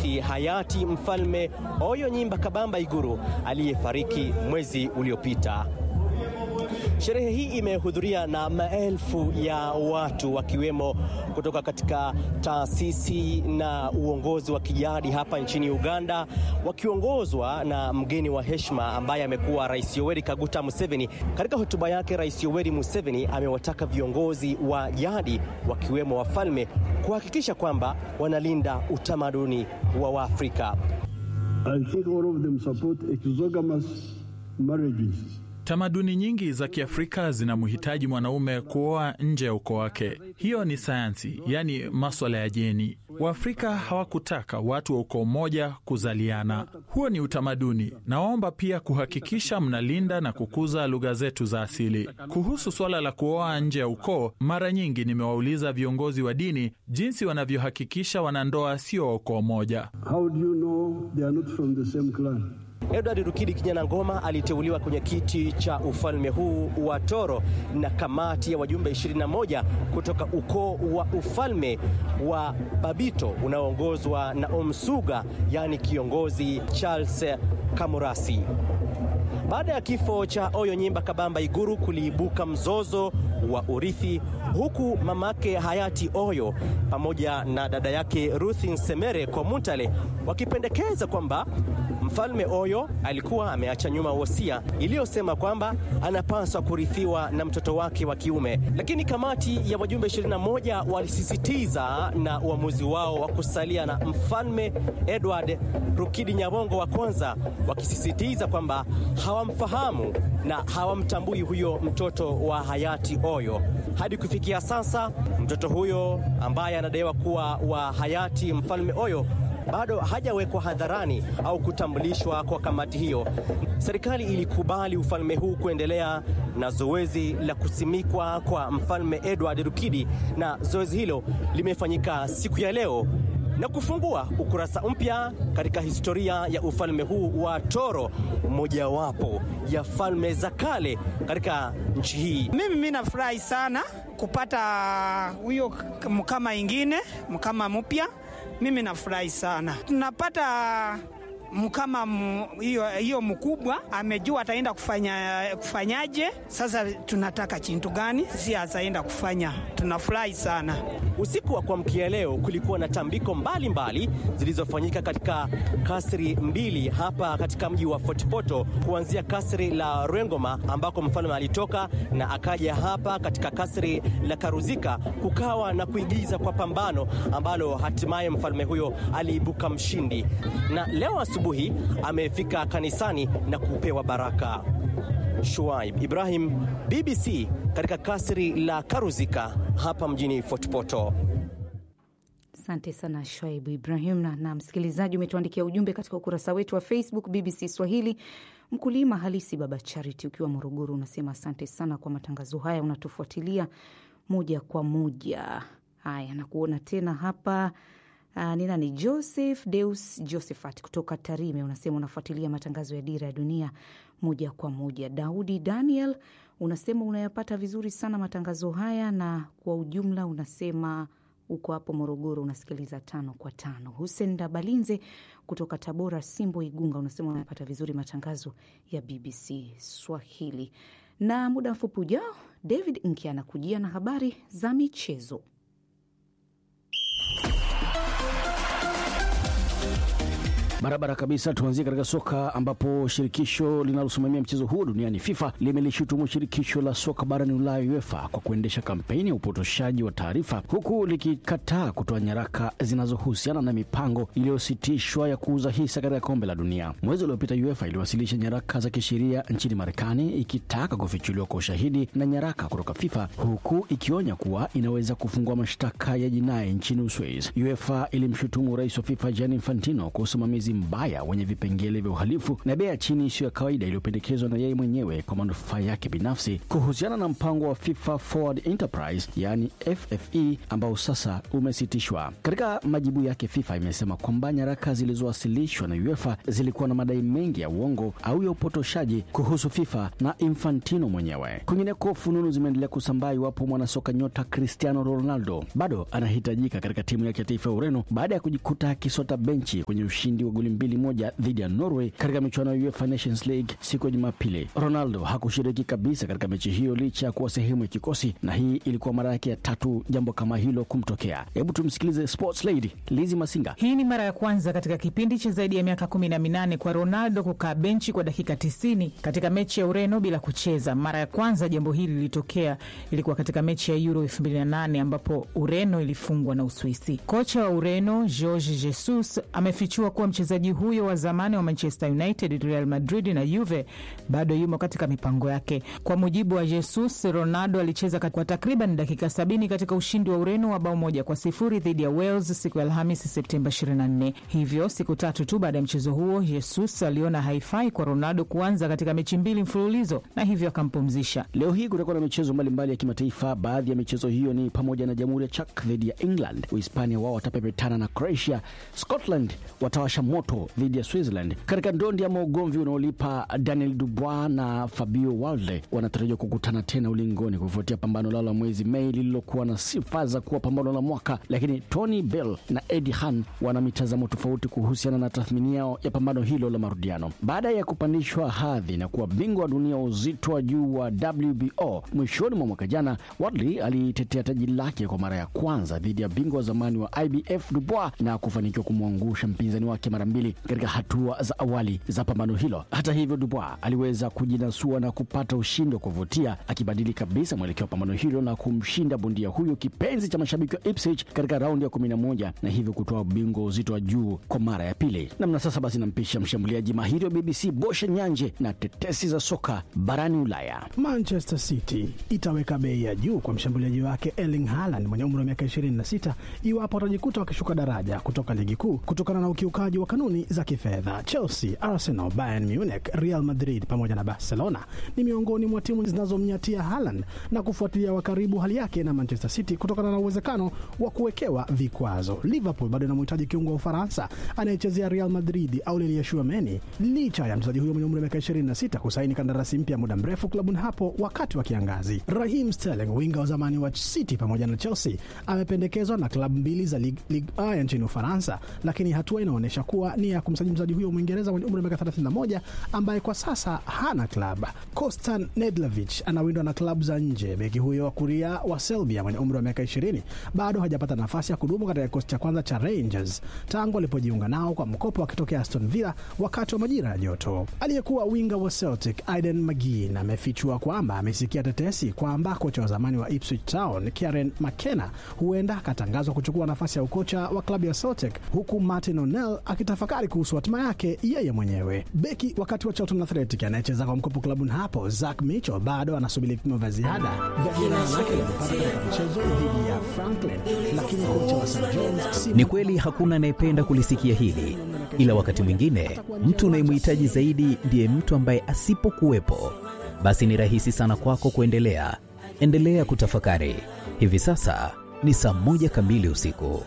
kumwenzi hayati Mfalme Oyo Nyimba Kabamba Iguru aliyefariki mwezi uliopita. Sherehe hii imehudhuria na maelfu ya watu wakiwemo kutoka katika taasisi na uongozi wa kijadi hapa nchini Uganda, wakiongozwa na mgeni wa heshima ambaye amekuwa Rais Yoweri Kaguta Museveni. Katika hotuba yake, Rais Yoweri Museveni amewataka viongozi wa jadi wakiwemo wafalme kuhakikisha kwamba wanalinda utamaduni wa Waafrika. I think all of them support exogamous marriages. Tamaduni nyingi za Kiafrika zinamhitaji mwanaume kuoa nje ya ukoo wake. Hiyo ni sayansi, yaani maswala ya jeni. Waafrika hawakutaka watu wa ukoo mmoja kuzaliana. Huo ni utamaduni. Naomba pia kuhakikisha mnalinda na kukuza lugha zetu za asili. Kuhusu swala la kuoa nje ya ukoo, mara nyingi nimewauliza viongozi wa dini jinsi wanavyohakikisha wanandoa sio wa ukoo mmoja. How do you know they are not from the same clan? Edward Rukidi Kinyana Ngoma aliteuliwa kwenye kiti cha ufalme huu wa Toro na kamati ya wajumbe 21 kutoka ukoo wa ufalme wa Babito unaoongozwa na Omsuga, yaani kiongozi Charles Kamurasi. Baada ya kifo cha Oyo Nyimba Kabamba Iguru kuliibuka mzozo wa urithi, huku mamake hayati Oyo pamoja na dada yake Ruth Nsemere Komutale wakipendekeza kwamba mfalme Oyo alikuwa ameacha nyuma wosia iliyosema kwamba anapaswa kurithiwa na mtoto wake wa kiume, lakini kamati ya wajumbe 21 walisisitiza na uamuzi wao wa kusalia na mfalme Edward Rukidi Nyabongo wa kwanza, wakisisitiza kwamba hawamfahamu na hawamtambui huyo mtoto wa hayati Oyo. Hadi kufikia sasa, mtoto huyo ambaye anadaiwa kuwa wa hayati mfalme Oyo bado hajawekwa hadharani au kutambulishwa kwa kamati hiyo. Serikali ilikubali ufalme huu kuendelea na zoezi la kusimikwa kwa mfalme Edward Rukidi, na zoezi hilo limefanyika siku ya leo na kufungua ukurasa mpya katika historia ya ufalme huu wa Toro, mojawapo ya falme za kale katika nchi hii. Mimi mimi nafurahi sana kupata huyo mkama ingine mkama mpya. Mimi nafurahi sana tunapata mkama hiyo hiyo mkubwa amejua ataenda kufanya kufanyaje. Sasa tunataka chintu gani, si ataenda kufanya. Tunafurahi sana. Usiku wa kuamkia leo kulikuwa na tambiko mbalimbali zilizofanyika katika kasri mbili hapa katika mji wa Fort Portal, kuanzia kasri la Rwengoma ambako mfalme alitoka na akaja hapa katika kasri la Karuzika, kukawa na kuigiza kwa pambano ambalo hatimaye mfalme huyo aliibuka mshindi, na leo asubuhi amefika kanisani na kupewa baraka. Shuaib Ibrahim, BBC katika kasri la Karuzika hapa mjini Fort Portal. Asante sana Shaibu Ibrahim. Na, na msikilizaji, umetuandikia ujumbe katika ukurasa wetu wa Facebook BBC Swahili. Mkulima halisi Baba Charity ukiwa Morogoro unasema asante sana kwa matangazo haya, unatufuatilia moja kwa moja. Haya, nakuona tena hapa. Uh, ni nani? Joseph Deus Josephat kutoka Tarime unasema unafuatilia matangazo ya Dira ya Dunia moja kwa moja. Daudi Daniel unasema unayapata vizuri sana matangazo haya, na kwa ujumla unasema uko hapo Morogoro unasikiliza tano kwa tano. Hussein Dabalinze kutoka Tabora, Simbo, Igunga unasema unayapata vizuri matangazo ya BBC Swahili. Na muda mfupi ujao, David Nki anakujia na habari za michezo. Barabara kabisa. Tuanzie katika soka ambapo shirikisho linalosimamia mchezo huo duniani FIFA limelishutumu shirikisho la soka barani Ulaya UEFA kwa kuendesha kampeni ya upotoshaji wa taarifa huku likikataa kutoa nyaraka zinazohusiana na mipango iliyositishwa ya kuuza hisa katika kombe la dunia. Mwezi uliopita UEFA iliwasilisha nyaraka za kisheria nchini Marekani ikitaka kufichuliwa kwa ushahidi na nyaraka kutoka FIFA huku ikionya kuwa inaweza kufungua mashtaka ya jinai nchini Uswiz. UEFA ilimshutumu rais wa FIFA Gianni Infantino kwa usimamizi usimamizi mbaya wenye vipengele vya uhalifu na bei ya chini isiyo ya kawaida iliyopendekezwa na yeye mwenyewe kwa manufaa yake binafsi kuhusiana na mpango wa FIFA Forward Enterprise yaani FFE ambao sasa umesitishwa. Katika majibu yake, FIFA imesema kwamba nyaraka zilizowasilishwa na UEFA zilikuwa na madai mengi ya uongo au ya upotoshaji kuhusu FIFA na Infantino mwenyewe. Kwingineko, fununu zimeendelea kusambaa iwapo mwanasoka nyota Cristiano Ronaldo bado anahitajika katika timu yake ya taifa ya Ureno baada ya kujikuta akisota benchi kwenye ushindi wa goli mbili moja dhidi ya Norway katika michuano ya UEFA Nations League siku ya Jumapili. Ronaldo hakushiriki kabisa katika mechi hiyo licha ya kuwa sehemu ya kikosi, na hii ilikuwa mara yake ya tatu jambo kama hilo kumtokea. Hebu tumsikilize sports lady Lizi Masinga. Hii ni mara ya kwanza katika kipindi cha zaidi ya miaka kumi na minane kwa Ronaldo kukaa benchi kwa dakika tisini katika mechi ya Ureno bila kucheza. Mara ya kwanza jambo hili lilitokea ilikuwa katika mechi ya Euro 2008 ambapo Ureno ilifungwa na Uswisi. Kocha wa Ureno Jorge Jesus amefichua kuwa mchezaji huyo wa zamani wa Manchester United, Real Madrid na Juve bado yumo katika mipango yake. Kwa mujibu wa Jesus, Ronaldo alicheza kwa takriban dakika sabini katika ushindi wa Ureno wa bao moja kwa sifuri dhidi ya Wales siku ya Alhamisi Septemba 24. Hivyo siku tatu tu baada ya mchezo huo, Jesus aliona haifai kwa Ronaldo kuanza katika mechi mbili mfululizo na hivyo akampumzisha. Leo hii kutakuwa na michezo mbalimbali ya kimataifa. Baadhi ya michezo hiyo ni pamoja na Jamhuri ya Czech dhidi ya England, Uhispania wao watapepetana na Croatia, Scotland watawasha moto dhidi ya Switzerland. Katika ndondi ama ugomvi unaolipa Daniel Dubois na Fabio Walde wanatarajiwa kukutana tena ulingoni kufuatia pambano lao la mwezi Mei lililokuwa na sifa za kuwa pambano la mwaka, lakini Tony Bell na Eddie Hearn wana mitazamo tofauti kuhusiana na tathmini yao ya pambano hilo la marudiano. Baada ya kupandishwa hadhi na kuwa bingwa wa dunia wa uzito wa juu wa WBO mwishoni mwa mwaka jana, Wadley alitetea taji lake kwa mara ya kwanza dhidi ya bingwa wa zamani wa IBF Dubois na kufanikiwa kumwangusha mpinzani wake mara mbili katika hatua za awali za pambano hilo. Hata hivyo, Dubois aliweza kujinasua na kupata ushindi wa kuvutia, akibadili kabisa mwelekeo wa pambano hilo na kumshinda bondia huyo kipenzi cha mashabiki wa Ipswich katika raundi ya 11 na hivyo kutoa ubingwa wa uzito wa juu kwa mara ya pili. Namna sasa basi, nampisha mshambuliaji mahiri wa BBC Bosha Nyanje na tetesi za soka barani Ulaya. Manchester City itaweka bei ya juu kwa mshambuliaji wake Erling Haaland mwenye umri wa miaka 26 iwapo watajikuta wakishuka daraja kutoka ligi kuu kutokana na ukiukaji wa kanuni za kifedha. Chelsea, Arsenal, Bayern Munich, Real Madrid pamoja na Barcelona ni miongoni mwa timu zinazomnyatia Haaland na kufuatilia wa karibu hali yake na Manchester City kutokana na uwezekano wa kuwekewa vikwazo. Liverpool bado inamhitaji kiungo wa Ufaransa anayechezea Real Madrid Aurelien Tchouameni licha ya mchezaji huyo mwenye umri wa miaka 26 kusaini kandarasi mpya muda mrefu klabuni hapo wakati wa kiangazi. Raheem Sterling, winga wa zamani wa City pamoja na Chelsea, amependekezwa na klabu mbili za Ligue Ligue A ya nchini Ufaransa, lakini hatua inaonyesha kuwa ni ya kumsajili mchezaji huyo Mwingereza mwenye umri wa miaka 31 ambaye kwa sasa hana klabu. Kostan Nedlavich anawindwa na klabu za nje. Beki huyo wa kuria wa Serbia mwenye umri wa miaka 20 bado hajapata nafasi ya kudumu katika kikosi cha kwanza cha Rangers tangu alipojiunga nao kwa mkopo akitokea Aston Villa wakati wa majira ya joto. Aliyekuwa winga wa Celtic Aiden McGinn amefichua kwamba amesikia tetesi kwamba kocha wa zamani wa Ipswich Town Kieran McKenna huenda akatangazwa kuchukua nafasi ya ukocha wa klabu ya Celtic, huku Martin O'Neill akitafakari kuhusu hatima yake yeye mwenyewe. Beki wakati wa Charlton Athletic anayecheza kwa mkopo klabuni hapo Zack Mitchell bado anasubiri vipimo vya ziada vya jeraha lake lililopata katika mchezo dhidi ya Franklin, lakini kocha wa St John's si Ni kweli hakuna anayependa kulisikia hili, ila wakati mwingine mtu unayemhitaji zaidi ndiye mtu ambaye asipokuwepo, basi ni rahisi sana kwako kuendelea. Endelea kutafakari. Hivi sasa ni saa moja kamili usiku.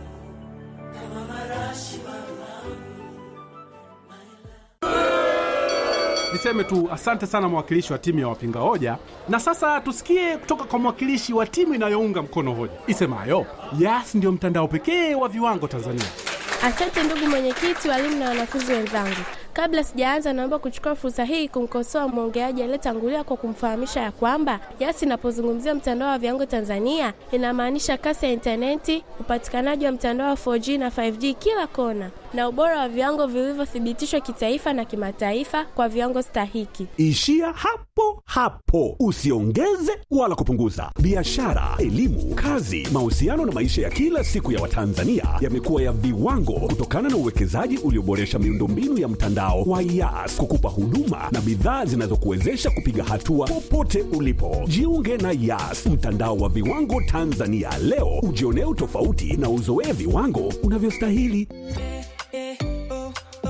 Niseme tu asante sana mwakilishi wa timu ya wapinga hoja, na sasa tusikie kutoka kwa mwakilishi wa timu inayounga mkono hoja isemayo Yas ndio mtandao pekee wa viwango Tanzania. Asante ndugu mwenyekiti, walimu na wanafunzi wenzangu. Kabla sijaanza, naomba kuchukua fursa hii kumkosoa mwongeaji aliyetangulia kwa kumfahamisha ya kwamba Yas inapozungumzia mtandao wa viwango Tanzania inamaanisha kasi ya intaneti, upatikanaji wa mtandao wa 4G na 5G kila kona, na ubora wa viwango vilivyothibitishwa kitaifa na kimataifa kwa viwango stahiki. Ishia hapo hapo, usiongeze wala kupunguza. Biashara, elimu, kazi, mahusiano na maisha ya kila siku ya Watanzania yamekuwa ya viwango kutokana na uwekezaji ulioboresha miundombinu ya mtandao wa Yas kukupa huduma na bidhaa zinazokuwezesha kupiga hatua popote ulipo. Jiunge na Yas, mtandao wa viwango Tanzania leo, ujionee utofauti na uzoee viwango unavyostahili.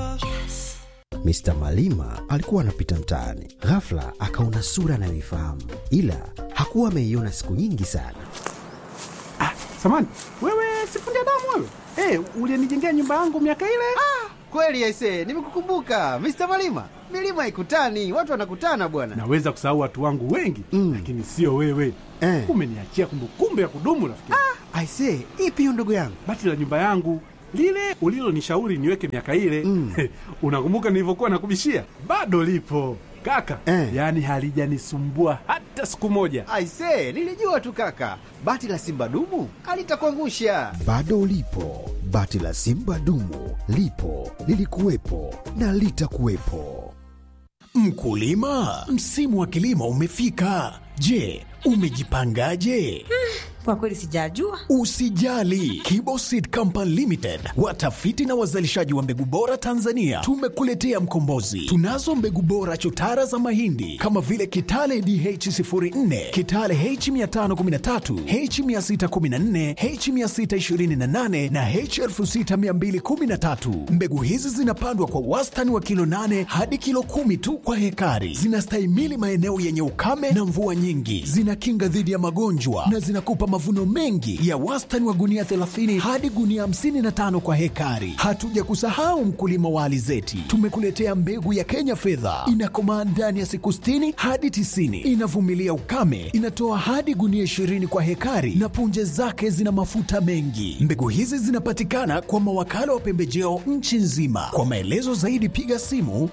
Mr. Malima alikuwa anapita mtaani, ghafla akaona sura anayoifahamu, ila hakuwa ameiona siku nyingi sana. Samani, wewe sifundi damu wewe? Hey, ulienijengea nyumba yangu miaka ile? Ah, kweli aise, nimekukumbuka Mr. Malima. Milima haikutani, watu wanakutana bwana. Naweza kusahau watu wangu wengi mm, lakini sio wewe eh. Umeniachia kumbukumbu ya kudumu rafiki. Ah, aise, ipi hiyo ndugu yangu? Bati la nyumba yangu lile ulilonishauri niweke miaka ile mm. Unakumbuka nilivyokuwa nakubishia? Bado lipo kaka eh. Yaani halijanisumbua hata siku moja. Aise, nilijua tu kaka, bati la simba dumu alitakuangusha. Bado lipo bati la simba dumu, lipo lilikuwepo na litakuwepo. Mkulima, msimu wa kilimo umefika. Je, umejipangaje? Kwa kweli sijajua. Usijali, Kiboseed Company Limited, watafiti na wazalishaji wa mbegu bora Tanzania, tumekuletea mkombozi. Tunazo mbegu bora chotara za mahindi kama vile Kitale DH04, Kitale H513, H614, H628 na H6213. Mbegu hizi zinapandwa kwa wastani wa kilo 8 hadi kilo 10 tu kwa hekari. Zinastahimili maeneo yenye ukame na mvua nyingi, zinakinga dhidi ya magonjwa na zinakupa mavuno mengi ya wastani wa gunia 30 hadi gunia 55 kwa hekari. Hatuja kusahau mkulima wa alizeti, tumekuletea mbegu ya Kenya fedha, inakomaa ndani ya siku 60 hadi 90, inavumilia ukame, inatoa hadi gunia 20 kwa hekari na punje zake zina mafuta mengi. Mbegu hizi zinapatikana kwa mawakala wa pembejeo nchi nzima. Kwa maelezo zaidi piga simu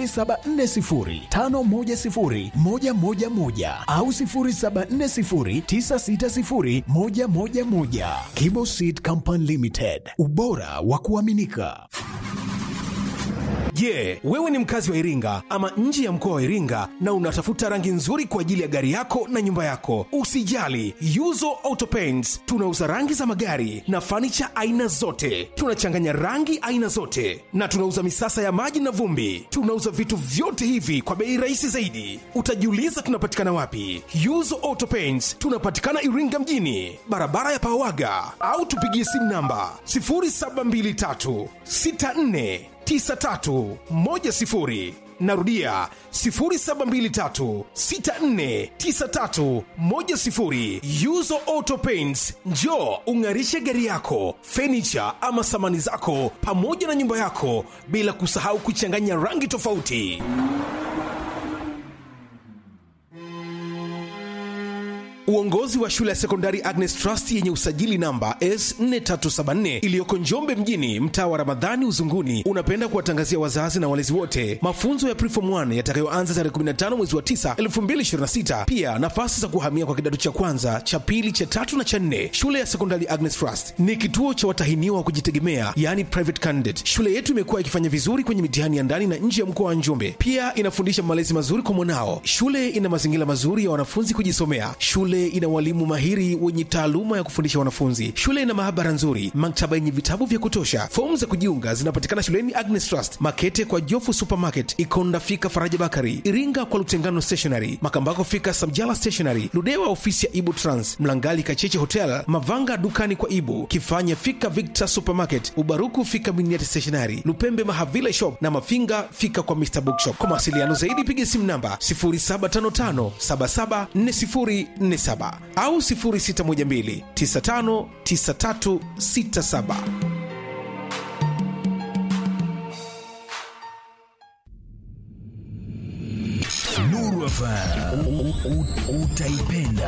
0740510111 au 074096 111. Kibo Seed Company Limited, ubora wa kuaminika. Je, yeah, wewe ni mkazi wa Iringa ama nje ya mkoa wa Iringa na unatafuta rangi nzuri kwa ajili ya gari yako na nyumba yako? Usijali, Yuzo Auto Paints tunauza rangi za magari na fanicha aina zote. Tunachanganya rangi aina zote na tunauza misasa ya maji na vumbi. Tunauza vitu vyote hivi kwa bei rahisi zaidi. Utajiuliza tunapatikana wapi? Yuzo Auto Paints tunapatikana Iringa mjini, barabara ya Pawaga, au tupigie simu namba 0723 64 9310 narudia 0723649310 yuzo auto paints njo ung'arishe gari yako fenicha ama samani zako pamoja na nyumba yako bila kusahau kuchanganya rangi tofauti Uongozi wa shule ya sekondari Agnes Trust yenye usajili namba S4374 iliyoko Njombe mjini, mtaa wa Ramadhani Uzunguni, unapenda kuwatangazia wazazi na walezi wote mafunzo ya Preform 1 yatakayoanza tarehe 15 mwezi wa 9 2026. Pia nafasi za kuhamia kwa kidato cha kwanza, cha pili, cha tatu na cha nne. Shule ya sekondari Agnes Trust ni kituo cha watahiniwa wa kujitegemea, yani private candidate. Shule yetu imekuwa ikifanya vizuri kwenye mitihani ya ndani na nje ya mkoa wa Njombe. Pia inafundisha malezi mazuri kwa mwanao. Shule ina mazingira mazuri ya wanafunzi kujisomea. Shule ina walimu mahiri wenye taaluma ya kufundisha wanafunzi. Shule ina maabara nzuri, maktaba yenye vitabu vya kutosha. Fomu za kujiunga zinapatikana shuleni Agnes Trust, Makete kwa Jofu Supermarket, Ikonda fika Faraja Bakari, Iringa kwa Lutengano Stationery, Makambako fika Samjala Stationery, Ludewa ofisi ya Ibu Trans, Mlangali Kacheche Hotel, Mavanga dukani kwa Ibu, Kifanya fika Victor Supermarket, Ubaruku fika Miniati Stationery, Lupembe Mahavile Shop na Mafinga fika kwa Mr Bookshop. Kwa mawasiliano zaidi piga simu namba 0755 774047 au 0612 959367. Nuru FM utaipenda.